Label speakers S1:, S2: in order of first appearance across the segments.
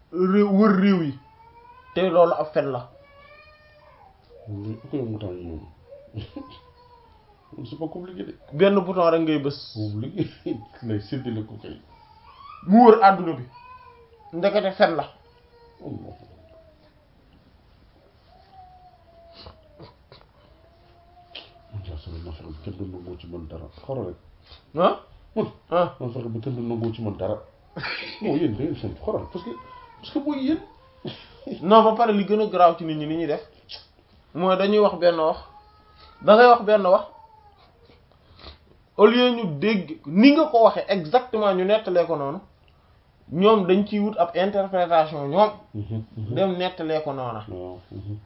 S1: réew wër réew yi te loolu ab fen la
S2: mais ku koy mu temps yi ñoom c'est pas compliqué de
S1: benn bouton rek ngay bës
S2: boobu liggéey lay séddale ko kay
S1: mu wër àdduna bi ndekete fen la
S2: Allah man daal sama ma fexe ba kenn du nangoo ci man dara xaro rek
S1: ah
S2: man
S1: ah
S2: ma fexe ba kenn du nangoo ci man dara non yéen da ngeen sant xoral parce que parce que booy yéen
S1: non ba pare li gën a garaaw ci nit ñi ni ñuy def mooy dañuy wax benn wax da ngay wax benn wax au lieu ñu dégg ni nga ko waxee exactement ñu nettalee ko noonu ñoom dañ ciy wut ab interprétation ñoom dem nettalee ko noona
S2: waaw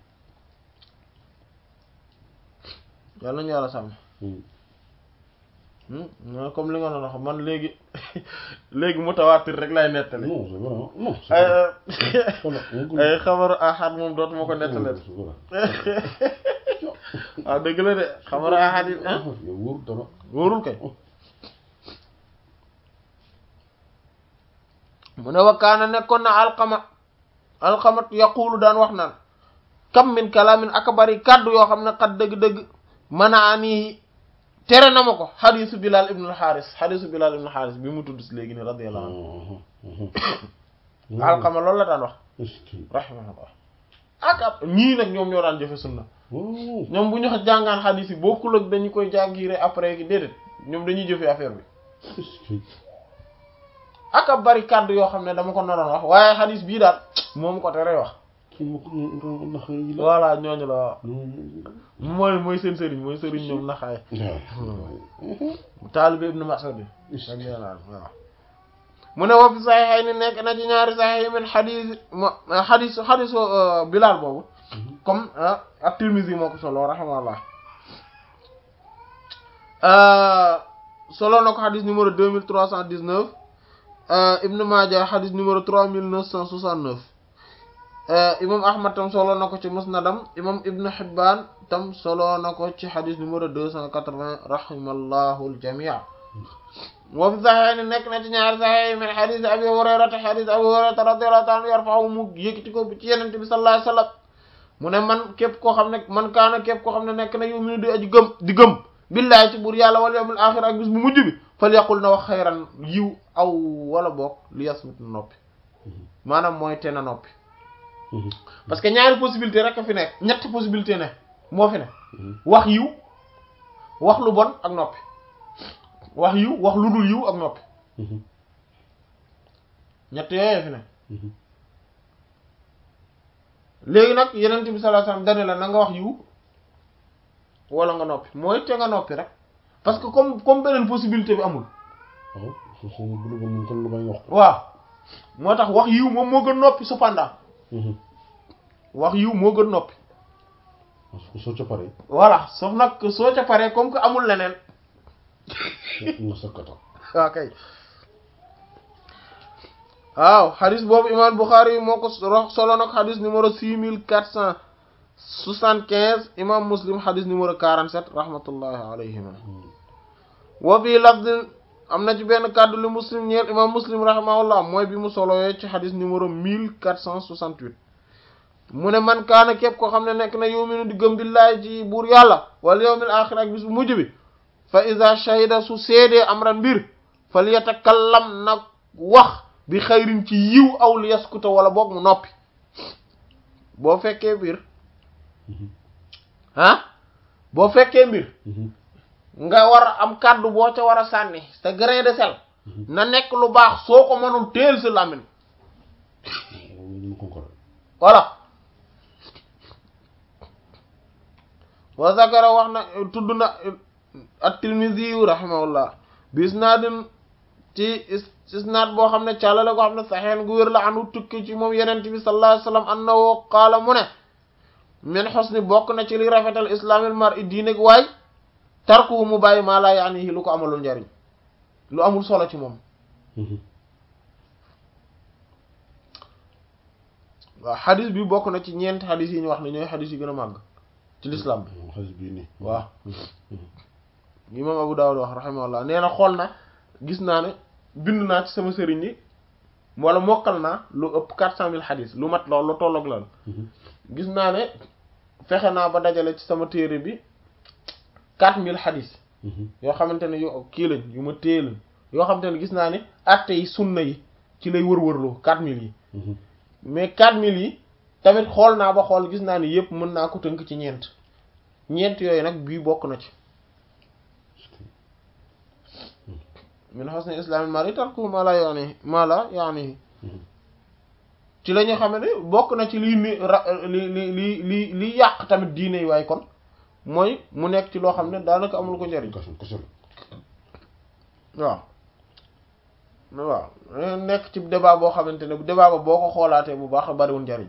S1: yàlla nañu yàlla sàmm non comme li nga doon wax man léegi léegi mutawaatir rek lay nettali
S2: non c'est vrai non c'est
S1: ay
S2: vrai voilà
S1: ay xabaru ahad moom dootuma ko nettali waaw dëgg la de xabaru ahad yi ah
S2: yow wóor dara
S1: wóorul kay mu ne wakkaana nekkoon na alxama alxamat yaqulu daan wax naan kam min kalaamin aka bari kàddu yoo xam ne xat dëgg-dëgg mën a ani tere na ma ko xadisu bilal ibnu alxaaris xadisu bilal ibnu alxaaris bi mu tudd si léegi ni radiyallahu anhu alxama loolu la daan wax rahimahullah ak ab ñii nag ñoom ñoo daan jëfe sunna ñoom bu ñu jàngaan xadis yi bokkul ak dañu koy jàngire après gi déedéet ñoom dañuy jëfe affaire bi ak ab bari kàddu yoo xam ne dama ko naroon wax waaye xadis bii daal moom ko tere wax voilà ñooñu la waaw mooy mooy seen sëriñ mooy sëriñ ñoom naxaay taalibe ibnu Mas'ud bi waaw mu ne wa fi saxiixay ni nekk na ci ñaari saxiix yi min xadis xadis xadisu Bilaal boobu comme ak Tirmizi moo ko solo rahimahullah solo na ko xadis numéro deux mille trois cent dix-neuf Ibnu Maaja xadis numéro trois mille neuf cent soixante-neuf imam Ahmad tam solo na ko ci musnadam imam Ibnu Hibbaan tam solo na ko ci xadis numéro deux cent quatre-vingts rahimallahu al-jamii' wa fi saxiixayni nekk na ci ñaari saxiix min xadis Abi Hurayrata xadis Abi Hurayrata radiyallahu ta'ala yarfa'u mu yëkkati ko ci Yonent bi sallallahu alayhi wa sallam mu ne man képp koo xam ne man kaana képp koo xam ne nekk na yu'minu di aji gëm di gëm billaahi ci buur yàlla wal yawmil aaxir ak bis bu mujj bi fal yaqul na wax xayran yiw aw wala boog li yasmut na noppi maanaam mooy te na noppi parce que ñaari possibilité rek a fi nekk ñetti possibilité ne moo fi ne wax yiw wax lu bon ak noppi wax yiw wax lu dul yiw ak noppi ñett yooyu fi ne léegi nag yeneen bi sallallahu alayhi wasallam dane la na nga wax yiw wala nga noppi mooy te nga noppi rek parce que comme comme beneen possibilité bi amul waaw moo tax wax yiw moom moo gën noppi cependant wax yiw moo gën noppi
S2: soo ca paree
S1: voilà sauf nag soo ca paree comme que amul leneen
S2: nga sakkata
S1: waaw kay waaw xadis boobu imam Bukhari moo ko solo nag xadis numéro six mille quatre cent soixante-quinze imam Muslim xadis numéro quarante-sept rahmatullahi alayhima wa fii lafdin am na ci benn kàddu li Muslim ñeel imam Muslim rahimahullah mooy bi mu solowee ci xadis numéro mille quatre cent soixante-huit mu ne man kaana képp koo xam ne nekk na yuminu di gëm billaahi ci buur yàlla wal yawmil aaxir ak bis bu mujj bi fa iza shahida su seedee amran mbir fal yatakallam nag wax bi xayrin ci yiw aw li yaskuta wala boog mu noppi boo fekkee mbir ah boo fekkee mbir nga war a am kàddu boo ca war a sànni sa grain de sel na nekk lu baax soo ko mënul teel sa làmmiñ voilà wa zakara wax na tudd na at-Tirmidhi rahimahullah bi isnaadin ci isnaad boo xam ne càllale koo xam ne saxeen gu wér la anu tukki ci moom yenent bi sallallahu alayhi wasallam annahu qaala mu ne min husni bokk na ci li rafetal islaamil mar'i diine waay tarku mu bàyyi maa laa yaanihi lu ko amalul njariñ lu amul solo ci moom waaw xadis bi bokk na ci ñeenti xadis yi ñu wax ne ñooy xadis yi gën a màgg ci l'islam bi
S2: xadis bii nii
S1: waaw imam Abu Dawud wax rahimahullah nee na xool na gis naa ne bind naa ci sama sëriñ yi wala mokkal naa lu ëpp quatre cent mille xadis lu mat loolu lu tolloog loolu gis naa ne fexe naa ba dajale ci sama téere bi quatre mille xadis yoo xamante ne yu kii lañ yu ma téye lañ yoo xamante ne gis naa ne atte yi sunna yi ci lay wër-wërloo quatre mille yi mais quatre mille yi tamit xool naa ba xool gis naa ne yëpp mën naa ko tënk ci ñeent ñeent yooyu nag bii bokk na ci min husni islaamil mar'i tarkuhu ma la yaani ma la yaani ci la ñu xam ne bokk na ci lii ni ra li li li li li yàq tamit diine yi waaye kon mooy mu nekk ci loo xam ne daanaka amul ko njariñ waaw waaw nekk ci débat boo xamante ne débat ba boo ko xoolaatee bu baax bariwul njariñ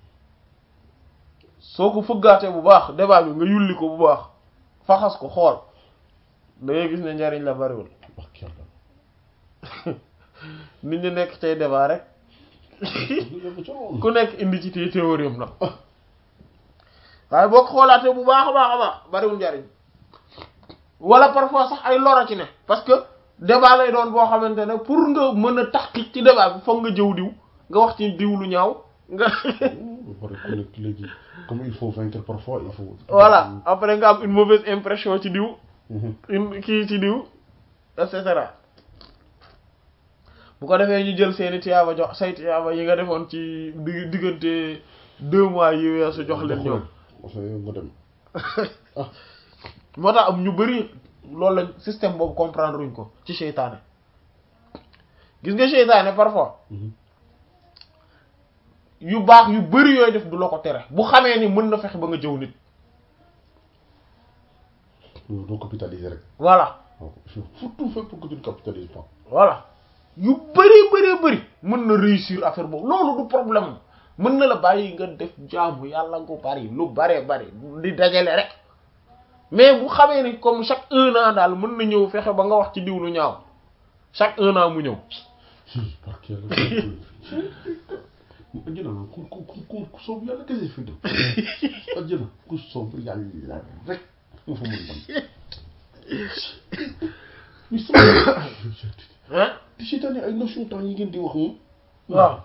S1: soo ko fëggaatee bu baax débat bi nga yulli ko bu baax faxas ko xool da ngay gis ne njariñ la bariwul nit ñi nekk cay débat rek ku nekk indi ci té théorie am nag waaye boo ko xoolaatee bu baax a baax a baax bariwul njariñ wala parfois sax ay lora ci ne parce que débat lay doon boo xamante ne pour nga mën a taxqiq ci débat bi foog nga jëw diw nga wax ci diw lu ñaaw nga
S2: léegi comme il faut vaincre parfois il faut
S1: voilà après nga am une mauvaise impression ci diw une kii ci diw et cetera bu ko defee ñu jël seeni tiyaaba jox say tiyaaba yi nga defoon ci digg diggante deux mois yi weesu jox leen ñoom
S2: nga dem
S1: moo tax am ñu bari loolu lañ système boobu comprendre uñ ko ci seytaane gis nga seytaane parfois yu baax yu bari yooyu def du la ko tere bu xamee ni mën na fexe ba nga jëw nit
S2: doo capitaliser rek
S1: voilà
S2: surtout fait pour que tu ne capitalises pas
S1: voilà yu bari bari bari mën na réussir affaire boobu loolu du problème mën na la bàyyi nga def jaamu yàlla gu bari lu baree bari di dajale rek mais bu xamee ni comme chaque un an daal mën na ñëw fexe ba nga wax ci diw lu ñaaw chaque un an mu ñëw
S2: parce que ajjana ku ku ku ku soob yàlla kese fi dem ajjana ku soob yàlla rek moo fa mën dem ñu sama
S1: hein
S2: di seetaane ay notion temps yi ngeen di wax moom
S1: waaw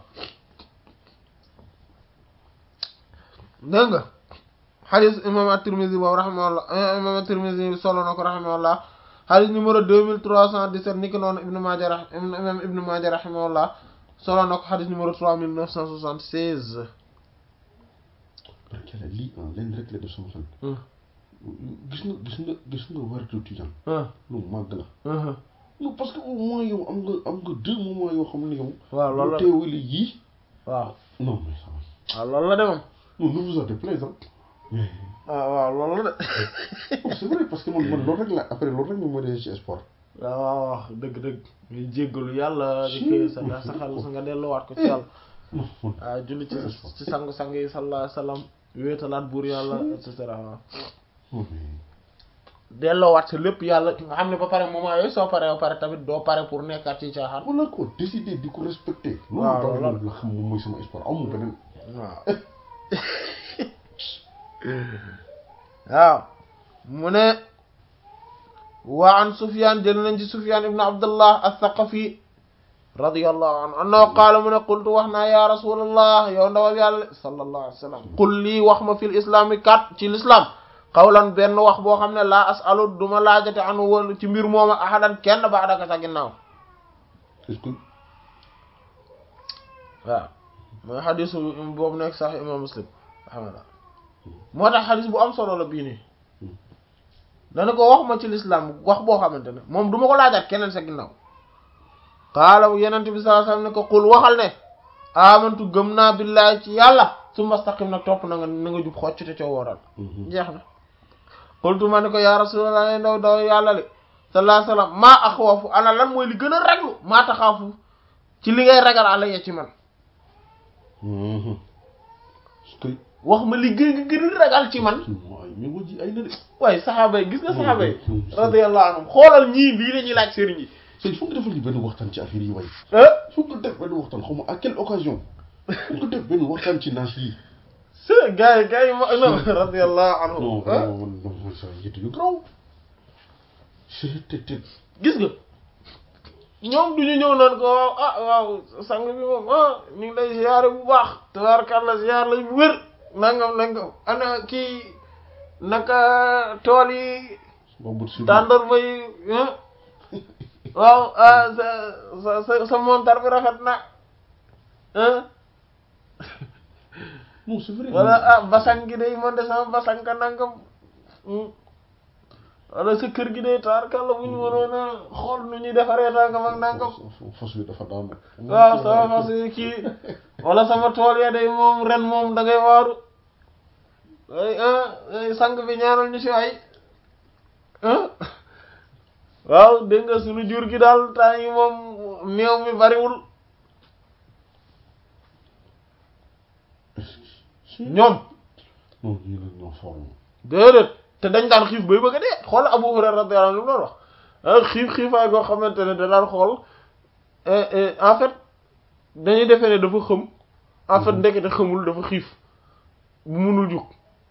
S1: dégg nga xadis imam at-Tirmidhi boobu rahimahullah imam at-Tirmidhi solo na ko rahimahullah xadis numéro deux mille trois cent dix-sept ni ki noonu Ibn Maaja ra imam Ibn Maaja rahimahullah solo na ko xadis numéro trois mille neuf cent soixante-seize
S2: parce que lii ah leen rek la def sama xel gis nga gis nga gis nga waratu tijaan lu màgg la non parce que au moins yow am nga am nga deux moments yoo xam ne yow
S1: waaw loolu la
S2: teewali yii
S1: waaw
S2: non mais ça
S1: waaw loolu la de moom
S2: non ne vous en déplaise hein
S1: waaw waaw loolu la de
S2: c'est vrai parce que man man loolu rek la après loolu rek ñu ma dee ci sport
S1: waaw waaw waaw dëgg dëgg ngay jéggalu yàlla di koy sa nga saxal sa nga delluwaat ko ci yàlla
S2: non man
S1: waaw julli ci ci sang-sang yi sallallahu alayhi wasallam wéetalaat buur yàlla et cetera waaw
S2: non mais
S1: delloowaat sa lépp yàlla nga xam ne ba pare moment yooyu soo paree ba pare tamit doo pare pour nekkaat ci caaxaan
S2: wala ko décider di ko respecter
S1: waaw
S2: loolu
S1: loolu
S2: daal la xam moom mooy sama sport amu beneen
S1: waaw waaw mu ne wa an Sufyan jël nañ ci Sufyan ibn Abdullah as-Saqafi radiyallahu anhu annahu qaala mu ne qultu wax naa ya rasulallah yow ndawal yàlla sallallahu alayhi wa sallam qul lii wax ma fil islami kat ci l'islam qawlan benn wax boo xam ne laa asalu duma laajate anu wala ci mbir mooma ahadan kenn ba adaka sa ginnaaw
S2: est-ce que
S1: waaw mooy xadisu boobu nekk sax imam muslim alhamdulillah moo tax xadis bu am solo la bii nii dana ko wax ma ci lislaam wax boo xamante ne moom du ma ko laajaat keneen sa ginnaaw qaala yenent bi sallallahu alayhi wasallam ne ko qul waxal ne amantu gëm naa billaahi ci yàlla summa staqim nag topp na nga na nga jub xocc te coo wooral jeex na qultu ma ne ko ya rasulallah ndaw daw yàlla li sallallahu alayhi wasallam maa axwafu ana lan mooy li gën a raglu maa taxaafu ci li ngay ragal alayya ci man
S2: est-ce que
S1: wax ma li gën nga gën a ragal ci man
S2: waaye mais woo ji ay na de
S1: waaye saxaaba yi gis nga saxaaba yi radiyallahu anhum xoolal ñii lii la ñuy laaj sëriñ yi
S2: c'est foog nga defal ñu benn waxtaan ci affaire yi way
S1: ah
S2: foog nga def benn waxtaan xaw ma à quelle occasion foog nga def benn waxtaan ci naas yi
S1: c'est gars yi gars yi ma non radiyallahu anhum
S2: non
S1: ah
S2: vraiment man non man sa yëtu yu graw c'est te te
S1: gis nga ñoom du ñu ñëw naan ko waaw ah waaw sang bi moom ah ñu ngi lay ziyaare bu baax tabaarkalla ziyaar lay bu wér nangam nangam ana kii naka tool yi
S2: boobu si
S1: tàndarma yi ah waaw ah sa sa sa sa montar bi rafet na ah
S2: non c'est vrai
S1: wala ah basang gi day man de sama basang ka nangam wala sa kër gi day taarkalla bu ñu mënoon a xool nu ñuy defaree nangam ak nangam
S2: fos bi dafa daanu
S1: waaw sama fas yi kii wala sama tool ya day moom ren moom da ngay waaru ay ah sang bi ñaanal ñu si ay ah waaw dégg nga suñu jur gi daal temps yi moom meew mi bariwul ñoom
S2: non ñii nag ñoo forme
S1: déedéet te dañ daan xiif bay bëgg a dee xool Abu Hurayra radiyallahu anhu lu mu doon wax ah xiif xiifaay goo xamante ne da daan xool en fait dañuy defee ne dafa xëm en fait ndekete xamul dafa xiif bu munul jug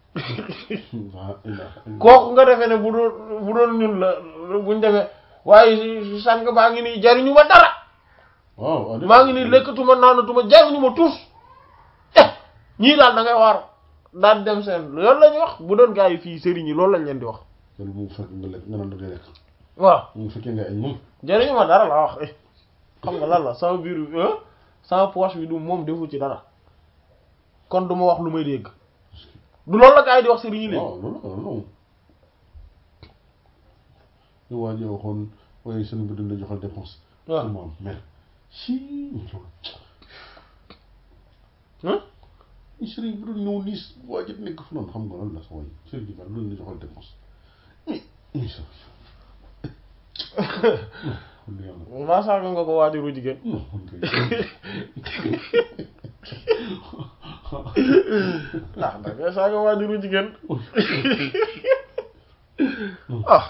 S1: kooku nga defee ne bu doon bu doon ñun la buñ demee waaye sànq baa ngi nii jariñu ma dara
S2: waaw
S1: maa ngi nii lekkatuma naanatuma jariñu ma tuus eh ñii daal da ngay waar daal dem seen loolu la ñuy wax bu doon gaa yi fii sëriñ yi loolu lañ leen di wax
S2: loolu bu fekk nga lekk nga naan da ngay lekk
S1: waaw
S2: mu fekkee nga añ moom
S1: jariñu ma dara laa wax eh xam nga lan la sama biir sama poche bi du moom defu ci dara kon du ma wax lu may dégg du loolu la gaa yi di wax sëriñ yi léegi
S2: waaw loolu loolu ñu waa ji waxoon waaye seen bi dañ la joxal dépense
S1: waaw
S2: moom mer si
S1: ah
S2: ñu sëriñ bi doon ñëw nii waa ji nekk fu noonu xam nga lan la sa waay sëriñ bi loolu la joxal dépense mais mais ça kon yàlla
S1: maa saaga nga ko waajuru jigéen
S2: non man kay
S1: ndax da ngay saaga waajuru jigéen ah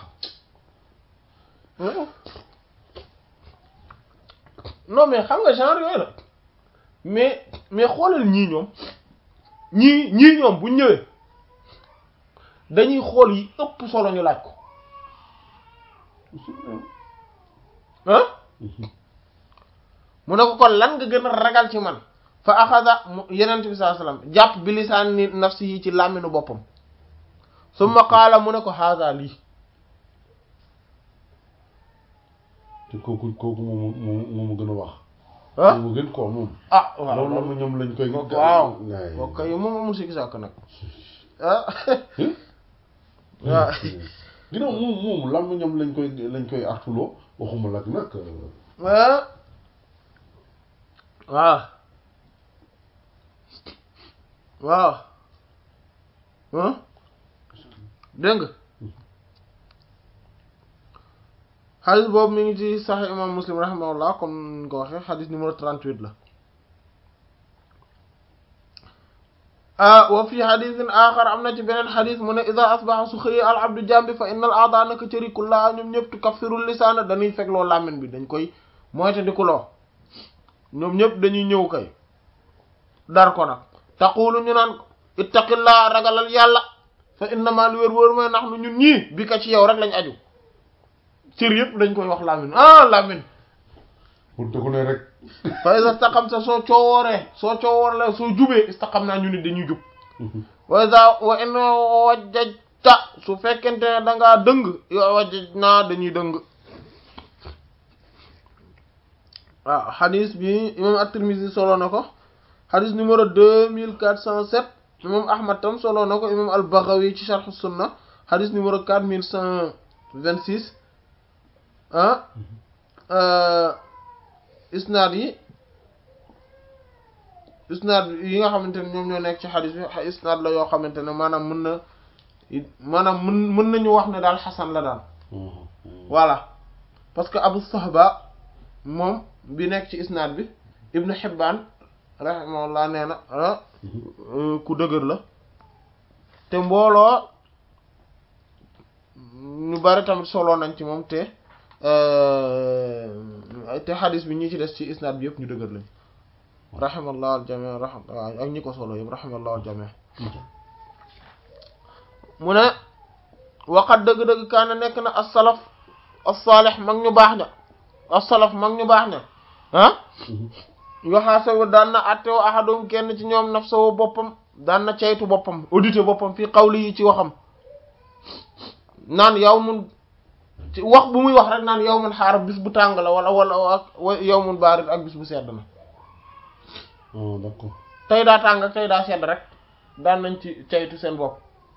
S1: non mais xam nga genre yooyu la mais mais xoolal ñii ñoom ñii ñii ñoom bu ñëwee dañuy xool yi ëpp solo ñu laaj ko ah mu ne ko kon lan nga gën a ragal ci man fa axada mu yenent bi sallallahu alayhi wasallam jàpp bi lisaani nafsi yi ci làmminu boppam summa qaala mu ne ko haada lii
S2: te kooku kooku moom moom moomu gën a wax
S1: ah
S2: moomu gën koo moom
S1: ah waaw
S2: loolu la ma ñoom lañ koy
S1: waaw
S2: gaay
S1: ok moom amul sikki sàkk nag ah waaw
S2: ginnaaw moom moom lam ñoom lañ koy lañ koy artuloo waxuma lag nag
S1: ah waaw waaw ah dégg nga xadis boobu mi ngi ci sax imam muslim rahimahullah comme ni ko waxee xadis numéro 38 la ah wa fi xadisin axar am na ci beneen xadis mu ne ida asbaxa su xëyee al abdu jambi fa inna al aada naka cëri kullaa ñoom ñëpp tukaffiru lisaana dañuy fegloo làmmiñ bi dañ koy moyte di kuloo ñoom ñëpp dañuy ñëw kay dar ko nag taqulu ñu naan ittaqillaa ragalal yàlla fa innama lu wér wóor mooy nax nu ñun ñii bi ka ci yow rek lañ aju cër yëpp dañ koy wax làmmiñ ah làmmiñ
S2: pour te ko ne rek
S1: fa iza istaqamta soo coowooree soo coowooree soo jubee istaqam naa ñu nit dañuy jub wa iza wa in wajjajta su fekkente ne dangaa dëng yow wajjaj naa dañuy dëng waaw xadis bi imam at-Tirmidhi solo na ko xadis numéro deux mille quatre cent sept imam Ahmad tam solo na ko imam al-Baghawi ci Sharh Sunna xadis numéro quatre mille cent vingt six ah isnaad yi isnaad yi nga xamante ne ñoom ñoo nekk ci xadis bi isnaad la yoo xamante ne maanaam mën na maanaam mën mën nañu wax ne daal xasan la daal voilà parce que Abu Sahba moom bi nekk ci isnaad bi Ibn Hibban rahimahullah nee na ku dëgër la te mbooloo ñu bari tamit solo nañ ci moom te te xadis bi ñi ci des ci isnaad bi yëpp ñu dëgër lañ rahimallahu aljami rahma ak ñi ko solo yëpp rahimallahu aljami mu ne waqat dëgg-dëgg kaana nekk na as-salaf as-salih mag ñu baax ña as-salaf mag ñu baax ne ah yoxaasawu daan na attewo ahadum kenn ci ñoom nafsahu boppam daan na ceytu boppam auditer boppam fii xawli yi ci waxam naan yow mun ci wax bu muy wax rek naan yow mun xaar bis bu tàng la wala wala ak yow mun baarit ak bis bu sedd na
S2: ah d'accord
S1: tey daa tàng ak tey daa sedd rek daan nañ ci ceytu seen bopp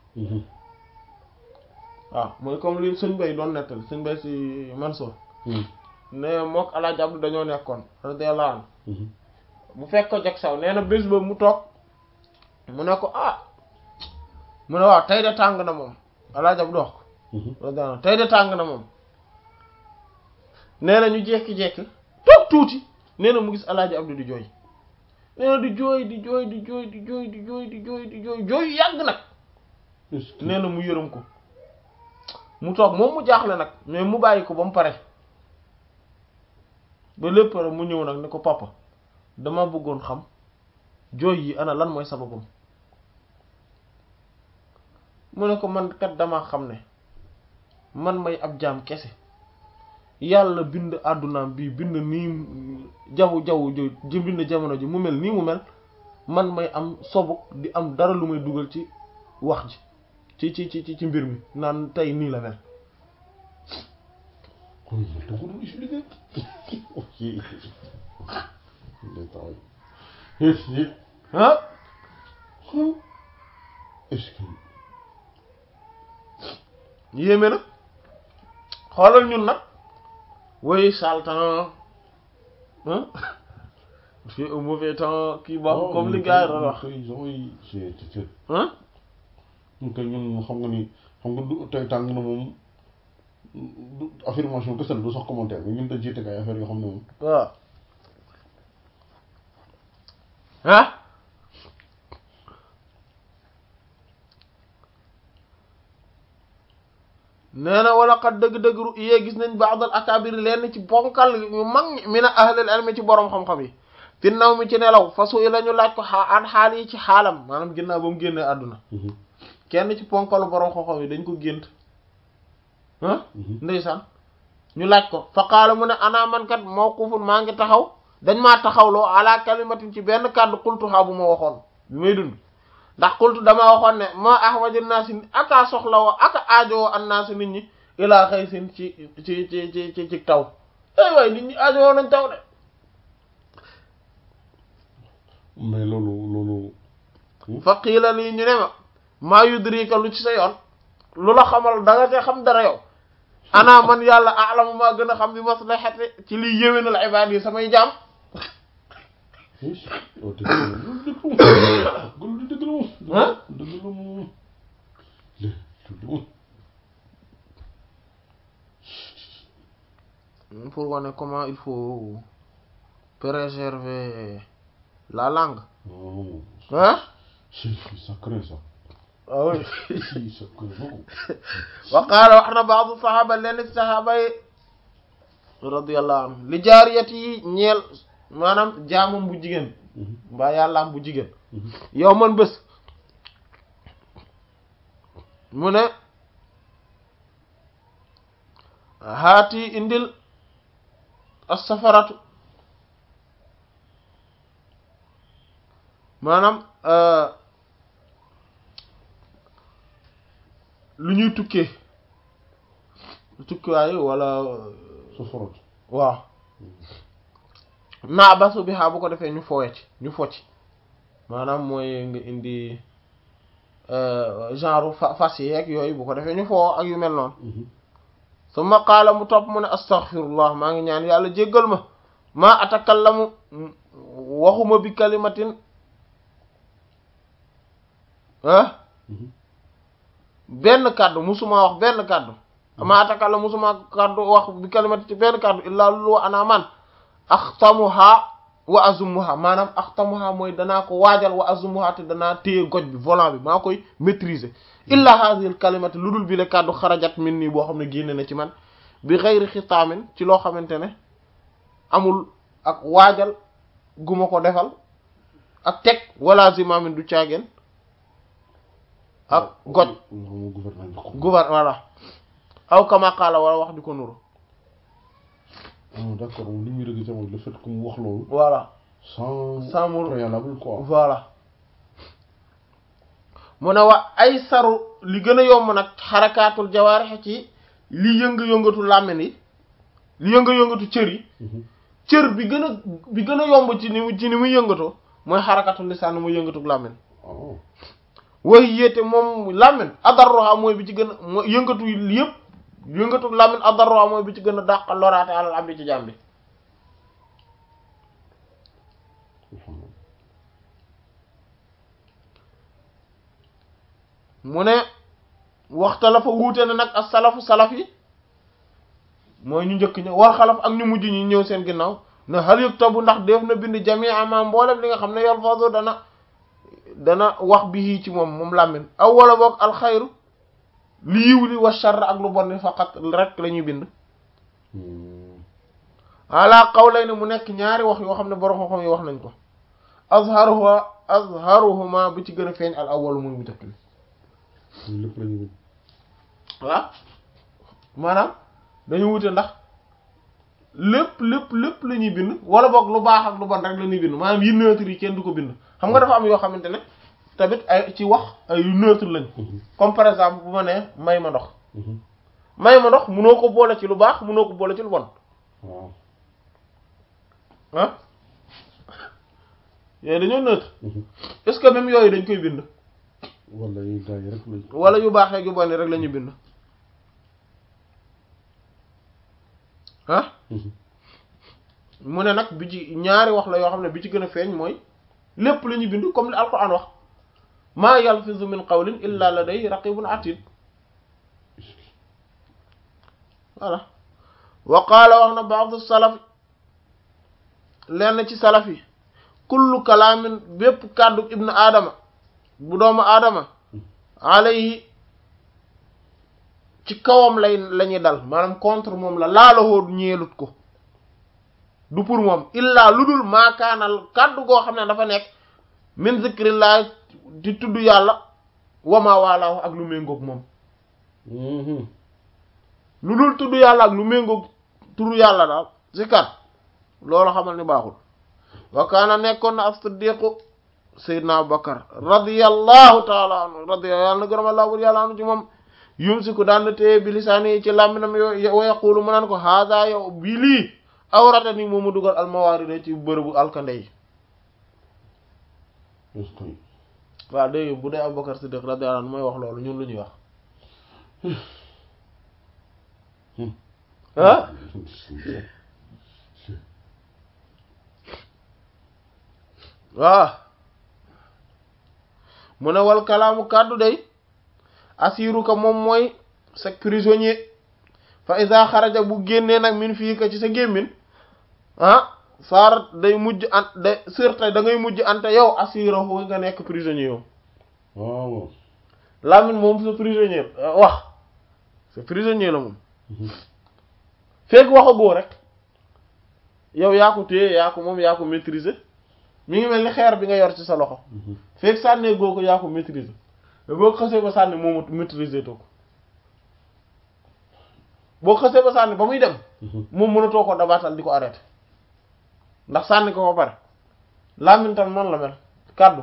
S1: waaw mooy comme li sëñ bay doon nettali sëñ bay si Mansour ne mook Alaaji Abdu dañoo nekkoon radiyallahu anhu bu fekk ko jag saw nee na bés ba mu toog mu ne ko ah mu ne waaw tey de tàng na moom Alaaji Abdu wax ko radiyallahu anhu tey de tàng na moom nee na ñu jekki-jekki toog tuuti nee na mu gis Alaaji Abdu di jooy nee na di jooy di jooy di jooy di jooy di jooy di jooy di jooy jooy yàgg nag nee na mu yërëm ko mu toog moom mu jaaxle nag mais mu bàyyi ko ba mu pare ba lépp pare mu ñëw nag ni ko papa dama bëggoon xam jooy yi ana lan mooy sababam mu ne ko man kat dama xam ne man may ab jaam kese yàlla bind àddunaam bii bind nii jaww jaww ji bind jamono ji mu mel nii mu mel man may am sobu di am dara lu may dugal ci wax ji ci ci ci ci mbir mi naan tey nii la mel ah yéeme na xoolal ñun nag woy sale temps ah c'est un mauvais temps kii baax comme li gars yi doon wax ah
S2: ñun kay ñun xam nga ni xam nga du tey tàng na moom du affirmation kese la du sax commentaire mais ñun dañ ciy teg ay affaire yoo xam ne moom
S1: waaw ah nee na wala xat dëgg-dëgg ru yee gis nañ ba'dal akabir lenn ci bonkal yu mag ñi min ahlil ilmi ci borom xam-xam yi fi naw mi ci nelaw fasu yi la ñu laaj ko xaa an xaal yi ci xaalam maanaam ginnaaw ba mu génnee àdduna kenn ci ponkalu borom xam-xam yi dañ ko gént ah ndeysaan ñu laaj ko fa qaala mu ne ana man kat mawqufun maa ngi taxaw dañ maa taxawloo ala kalimatin ci benn kàddu qultuha bu ma waxoon bi may dund ndax qultu dama waxoon ne ma ahwaju naasi aka soxla woo aka aajowoo an naasi nit ñi ilaa xaysin ci ci ci ci ci ci taw ay waay nit ñi aajowoo nañ taw de
S2: mais loolu loolu
S1: fa qiila lii ñu ne ma maa yudrika lu ci sa yoon lu la xamal da nga te xam dara yow ana man yàlla alamu maa gën a xam bi maslahati ci liy yéwénal ibaad yi samay jaam pour wane comment il faut préserver la langue hein
S2: c'est sacré ça
S1: ah oui
S2: c'est sacré beaucoup
S1: wa qaala wax na baadu saxaaba lenn saxaaba yi radiyallahu anhu li jaariyati yi ñeel maanaam jaamam bu jigéen mbaa yàllaam bu jigéen yow man bés mu ne haati indil as-safaratu maanaam lu ñuy tukkee tukkiwaayu wala
S2: safarat
S1: waaw naa basu bi xaa bu ko defee ñu foowe ci ñu fo ci maanaam mooy nga indi genre fa fas yeeg yooyu bu ko defee ñu foo ak yu mel noonu summa qaala mu topp mu ne astaghfirullah maa ngi ñaan yàlla jéggal ma maa atakallamu waxuma bi kalimatin ah benn kàddu musuma wax benn kàddu maa atakallamu musuma kàddu wax bi kalimatin ci benn kàddu illaa lulu wa ana man axtamuha wa azumuha maanaam axtamuha mooy danaa ko waajal wa azumuha te danaa téye goj bi volant bi maa koy maîtriser illa hadhihi al kalimati lu dul bi le kàddu xarajat min nii boo xam ne génne na ci man bi xeyri xitaamin ci loo xamante ne amul ak waajal gu ma ko defal ak teg wala zimamin du caageen ak goj gouver voilà aw kama qaala wala wax di ko nuru
S2: ah d'accord moom li muy regretté mooy le fait que mu wax loolu.
S1: voilà
S2: sans.
S1: sans mu
S2: préalable quoi.
S1: voilà mu ne wa ay saru li gën a yomb nag xarakaatul jawaarix ci li yënga-yëngatu làmmiñ yi li yënga-yëngatu cër yi cër bi gën a bi gën a yomb ci ni mu ci ni muy yëngatoo mooy xarakaatul lisaan muy yëngatu làmmiñ
S2: ah
S1: way yéete moom làmmiñ adarroha mooy bi ci gën a mooy yëngatu yi yëpp yëngatu làmmiñ adarroha mooy bi ci gën a dàq loraate alal am bi ci jàmm bi
S2: alhamdulilah.
S1: mu ne waxta la fa wuute na nag as salafu salaf yi mooy ñu njëkk ña war xalaf ak ñu mujj ñi ñëw seen ginnaaw ne hal yuktabu ndax def na bind jamia ma mboolem li nga xam ne yalfazu dana dana wax bi ci moom moom làmmin aw wala boog alxayru li yiw li wa sharr ak lu bon li faqat rek la ñuy bind ala qawlay ne mu nekk ñaari wax yoo xam ne borom xam-xam yi wax nañ ko azharuha azharuhuma bi ci gën a feeñ al awwal muy mu njëkk bi
S2: ñun lépp la ñu bind.
S1: waaw maanaam dañu wute ndax lépp lépp lépp la ñuy bind wala boog lu baax ak lu bon rek la ñuy bind maanaam yi neutre yi kenn du ko bind xam nga dafa am yoo xamante ne tamit ay ci wax ay yu neutre lañ comme par exemple bu ma nee may ma ndox may ma ndox munoo ko boole ci lu baax munoo ko boole ci lu bon
S2: waaw.
S1: ah yooyu dañoo neutre est-ce que même yooyu dañ koy bind
S2: wala yu gars yi rek lañ.
S1: wala yu baax ak yu bon yi rek la ñuy bind ah mu ne nag bi ci ñaari wax la yoo xam ne bi ci gën a feeñ mooy lépp la ñuy bind comme li alquran wax maa yalfizu min qawlin illa laday raqibun atid voilà wa qaala wax na ba'du salaf lenn ci salaf yi kullu kalaamin bépp kàddu ibnu aadama bu doomu aadama alayhi ci kawam lay la ñuy dal maanaam contre moom la laalahoo ñeelut ko du pour moom illaa lu dul maakaanal kàddu goo xam ne dafa nekk min zikrillah di tudd yàlla wama waalaahu ak lu méngoog moom lu dul tudd yàlla ak lu méngoog turu yàlla daal zikar loolu xamal ni baaxul wa kaana nekkoon na as-siddiqu sayyidna abubakar radiyallahu taala anhu radiya yàlla na gërëm allah bur yàlla anu ci moom yumsiku daan na téye bi lisaani yi ci làmminam yo wa yaqulu mu naan ko haada yow bi lii awrata ni moomu dugal almawaarida ci bërëbu alkande yi waaw dégg bu dee abubakar siddiq radiyallahu anhu mooy wax loolu ñun lu ñuy wax ah waaw mu ne wal kalaamu kàddu day asiru ka moom mooy sa prisonnier fa isa xaraja bu génnee nag min fii ka ci sa gémmin ah saarat day mujj an day surta da ngay mujj ante yow asirahu nga nekk prisonnier yow
S2: waaw.
S1: làmmiñ moom sa prisonnier wax sa prisonnier la moom fekk waxagoo rek yow yaa ko téye yaa ko moom yaa ko maîtriser mi ngi mel ni xeer bi nga yor ci sa loxo fekk sànnee goo ko yaa ko maîtriser mais boo xasee ba sànni moomu maîtriser too ko boo xasee ba sànni ba muy dem moom mënatoo ko dabaatal di ko arrêté ndax sànni ko ba pare làmmiñ tam noonu la mel kàddu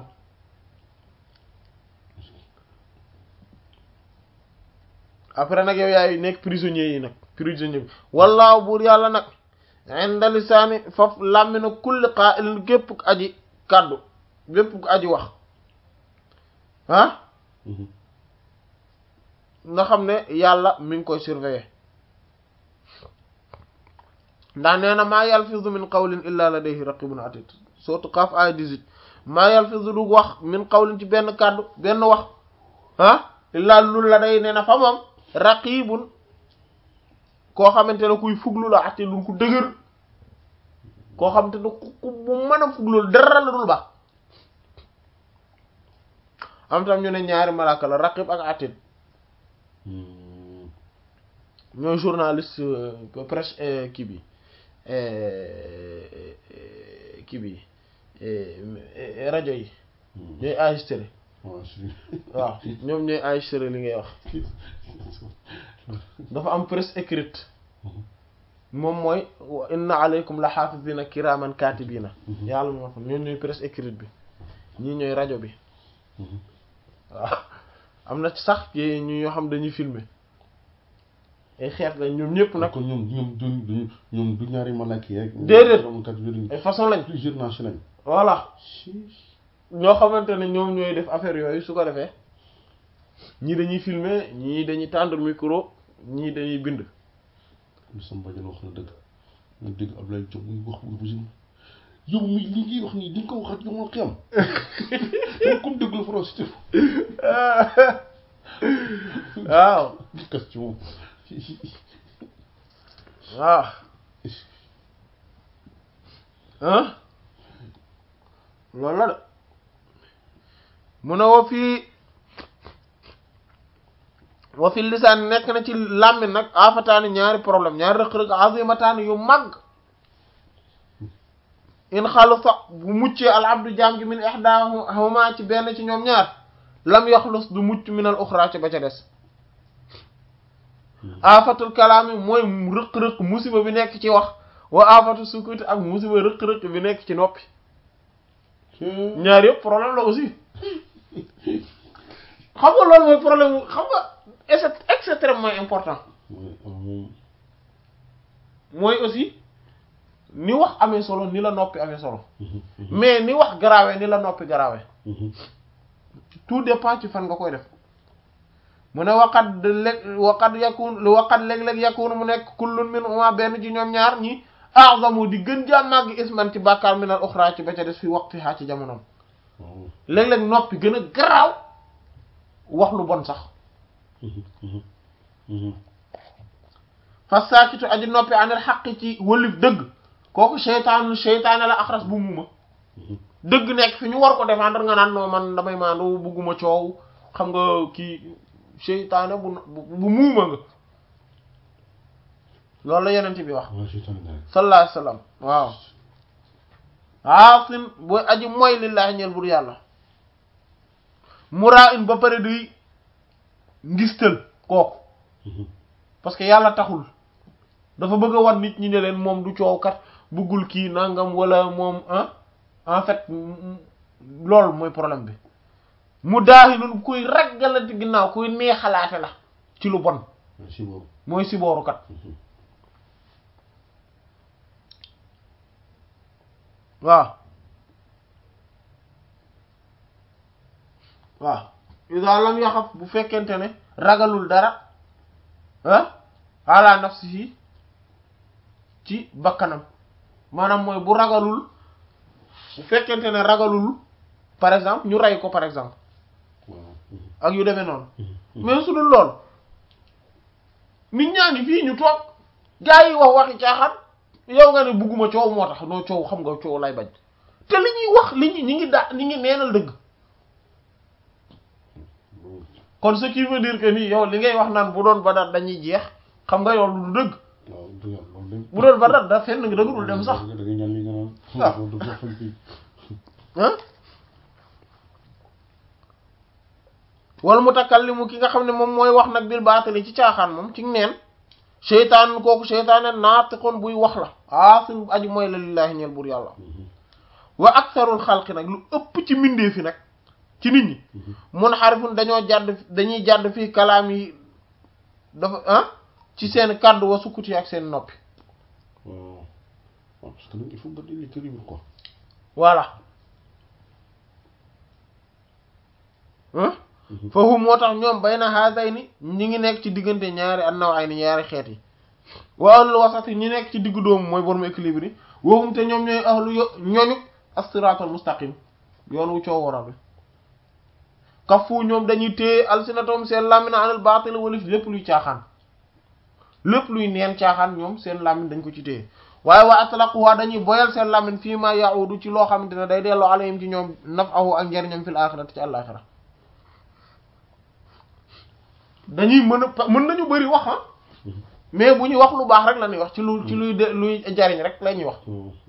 S1: après nag yow yaay nekk prisonnier yi nag prisonnier bi wallaahu buur yàlla nag inda lisaani faf làmmina kulli qaa'ilin képp ku aji kàddu képp ku aji wax ah nga xam ne yàlla mi ngi koy surveiller ndax nee na maa yalfizu min qawlin illa ladayhi raqibun atid surtout Qaaf ay 18 maa yalfizu du wax min qawlin ci benn kàddu benn wax ah illa lu la day nee na fa moom raqibun koo xamante ne kuy fuglu la ati lu ko dëgër koo xamante ne ku bu mën a fuglu dara la dul baax am tam ñu ne ñaari malaaka la raqib ak atid ñooy journaliste presse kii bi kii bi rajo yi ñooy enregistré waaw ñoom ñooy enregistré li ngay wax dafa am presse écrite moom mooy inna alaykum la xaafisina kiraman katibina yàlla moo xam ñoom ñooy presse écrite bi ñii ñooy rajo bi waaw am na ci sax ñu ñoo xam dañuy filmer ay xeet la ñoom ñëpp nag
S2: kon ñoom ñoom du du ñoom du ñaari malaki rek
S1: déedéet
S2: kat yooyu
S1: ay façon lañ
S2: plusieurs nations lañ
S1: voilà ñoo xamante ne ñoom ñooy def affaire yooyu su ko defee ñii dañuy filmer ñii dañuy tendre micro ñii dañuy bind
S2: lu sama bàjjen wax na dëgg nga dégg Ablaye Diop muy wax bu bu yow mi li ngay wax nii di nga ko waxat yow ma xiyam yow comme dégg la français
S1: waaw
S2: question
S1: waaw ah loolu la de mu ne wa fii wa fi lisaan nekk na ci làmmiñ nag afataani ñaari problème ñaari rëq-rëq azimataani yu mag in xalusa bu muccee al abdu jaam gi min ihdahuma ci benn ci ñoom ñaar lam yaxlus du mucc min al uxra ci ba ca des afatul kalaami mooy rëq-rëq musiba bi nekk ci wax wa afatu sukuti ak musiba rëq-rëq bi nekk ci noppi ñaar yëpp problème la aussi xam nga loolu mooy problème xam nga c'est extrêmement important mooy aussi ni wax amee solo ni la noppi amee solo mais ni wax garaawee ni la noppi garaawee tout dépend ci fan nga koy def mu ne waqat lég waqat yakun waqat léeg-léeg yakun mu nekk kullun min uma benn ci ñoom ñaar ñi a'zamu di gën jaa màgg isman ci bàkkaar minal uxra ci ba ca des fi waqti xaa ci jamonoom léeg-léeg noppi gën a garaaw wax lu bon sax fa saakitu aji noppi anil xaq ci wëlif dëgg kooku seytaanu seytaane la axras bu muuma dëgg nekk fi ñu war ko défendre nga naan noo man damay maandu bugguma coow xam nga kii seytaane bu bu muuma nga loolu la yenent bi wax sallallahu alayhi wasallam waaw aasin booy aji mooy lillaahi ñeel bur yàlla muraa in ba pare di ngistal kooku parce que yàlla taxul dafa bëgg a wan nit ñi ne leen moom du coow kat bëggul kii nangam wala moom ah en fait loolu mooy problème bi mu daaxi nun kuy raggalante ginnaaw kuy neexalaate la ci lu bon mooy sibooru kat waaw waaw ida lam yaxaf bu fekkente ne ragalul dara ah ala nafsihi ci bakkanam maanaam mooy bu ragalul bu fekkente ne ragalul par exemple ñu rey ko par exemple ak yu demee noonu mais su dul lool nit ñaa ngi fii ñu toog gaa yi wax waxi caaxaan yow nga ne bugguma coow moo tax noo coow xam nga coow lay bañ te li ñuy wax li ñu ñi ngi daa ñi ngi neenal dëgg kon ce qui veut dire que nii yow li ngay wax naan bu doon badar dañuy jeex xam nga yow lu dëgg bu doon badar da fenn nga dëggul dem sax ah wal mutakallimu ki nga xam ne moom mooy wax nag bil baatali ci caaxaan moom ci neen seytaan kooku seytaane naatiqoon buy wax la aasin aji mooy la lillaahi ñeel buur yàlla wa aktharul xalqi nag lu ëpp ci mbindee fi nag ci nit ñi mun xarifun dañoo jàdd dañuy jàdd fii kalaam yi dafa ah ci seen kàddu wa sukkuti ak seen noppi
S2: waaw parce que nag il faut nga di l'équilibre quoi
S1: voilà foofu moo tax ñoom bay na haasay ni ñi ngi nekk ci diggante ñaari annaw ay ni ñaari xeet yi wa ahlul wasati ñi nekk ci diggu doomu mooy borom équilibre yi woowum te ñoom ñooy ahlu yo ñooñu as-siratal mustaqim yoon wu coow waral bi kafu ñoom dañuy téye alsinatom seen lamina anal baatil walif lépp luy caaxaan lépp luy neen caaxaan ñoom seen lamin dañ ko ci téye waaye waa atlaquha dañuy boyal seen lamin fii ma yaudu ci loo xamante ne day delloo alayhim ci ñoom nafahu ak njariñam fil axirati ci àlaxira dañuy mën a mën nañu bëri wax ah mais bu ñuy wax lu baax rek la ñuy wax ci lu ci luy de luy jariñ rek la ñuy wax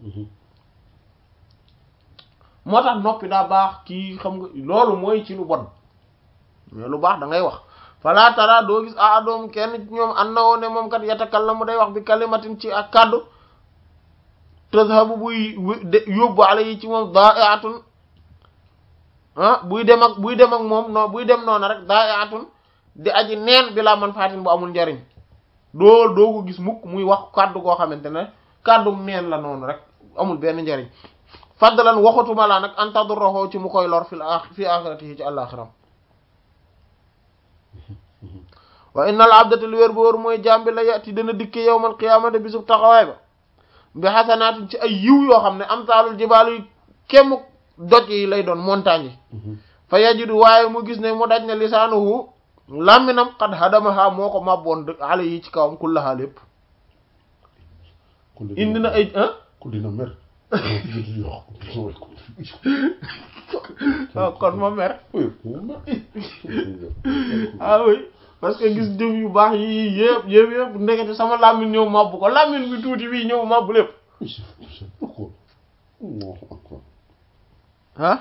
S1: moo tax noppi daa baax kii xam nga loolu mooy ci lu bon mais lu baax da ngay wax fala tara doo gis a adoom kenn ci ñoom an na woo ne moom kat yatakallamu day wax bi kalimatin ci ak kàddu tazhabu buy yóbbu ala yi ci moom da'iatun ah buy dem ak buy dem ak moom non buy dem noonu rek da'iatun di aji neen bi la man faatin bu amul njariñ doo doo ko gis mukk muy wax kàddu goo xamante ne kàddu neen la noonu rek amul benn njariñ faddalan waxatuma laa nag an tadurruhu ci mu koy lor fi fi axiratihi ci àllaxiram wa innal abdata li wér bu wóor mooy jàmbi la yati dana dikke yawmal qiyaamati bisub taxawaay ba bi xasanaatin ci ay yiw yoo xam ne am taalul jibaal yi kémm doj yi lay doon montagne yi fa yajidu waaye mu gis ne mu daj ne lisaanuhu làmminam xad hadamaha moo ko màbboon ale yi ci kawam kullaha lépp indi na ay ah
S2: ku dina mer
S1: waaw kon ma mer ah oui parce que gis jëf yu baax yi yëpp yëpp yëpp ndekete sama làmmin ñëw màbb ko làmmin bi tuuti bii ñëw màbb lépp ah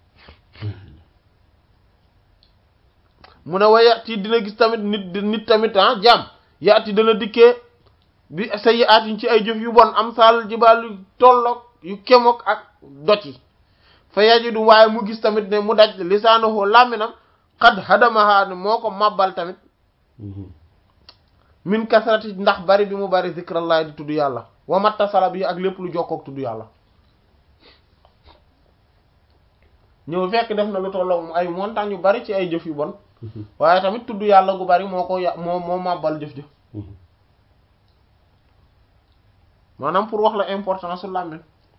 S1: mu ne wa yati dina gis tamit nit nit tamit ah jaam yati dana dikkee bi sa yi aatiñ ci ay jëf yu bon am saal jibaal yu tolloog yu kemoog ak dot yi fa yajidu waaye mu gis tamit ne mu daj lisaanahu làmminam xad hadamaha ne moo ko màbbal tamit min kasrati ndax bari bi mu bari zikrallah di tudd yàlla wa mattasala bi ak lépp lu jokkoog tudd yàlla ñëw fekk def na lu tolloog ay montagne yu bari ci ay jëf yu bon waaye tamit tudd yàlla gu bari moo ko ya moo moo màbbal jëf jëf maanaam pour wax la importance su làmmiñ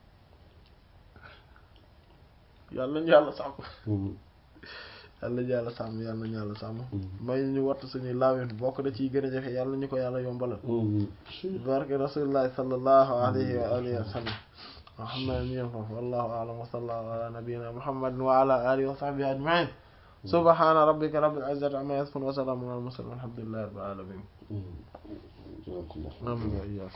S1: yàlla ñu yàlla sàmm yàlla ñu yàlla sàmm yàlla ñu yàlla sàmm may ñu wattu suñuy làmmiñ bokk da ciy gën a jafe yàlla ñu ko yàlla yombalal barke rasulillahi sallallahu alayhi wa alihi wa sallam wa xam naa ñu yem foofu wallahu a'lam wa sallallahu ala nabiyyina muhammadin wa ala alihi wa sahbihi ajma'in subhana rabbika rabbil izzati amma yasifun wa salamun ala al mursalin walhamdulillahi rabbil alamin amin wa iyyakum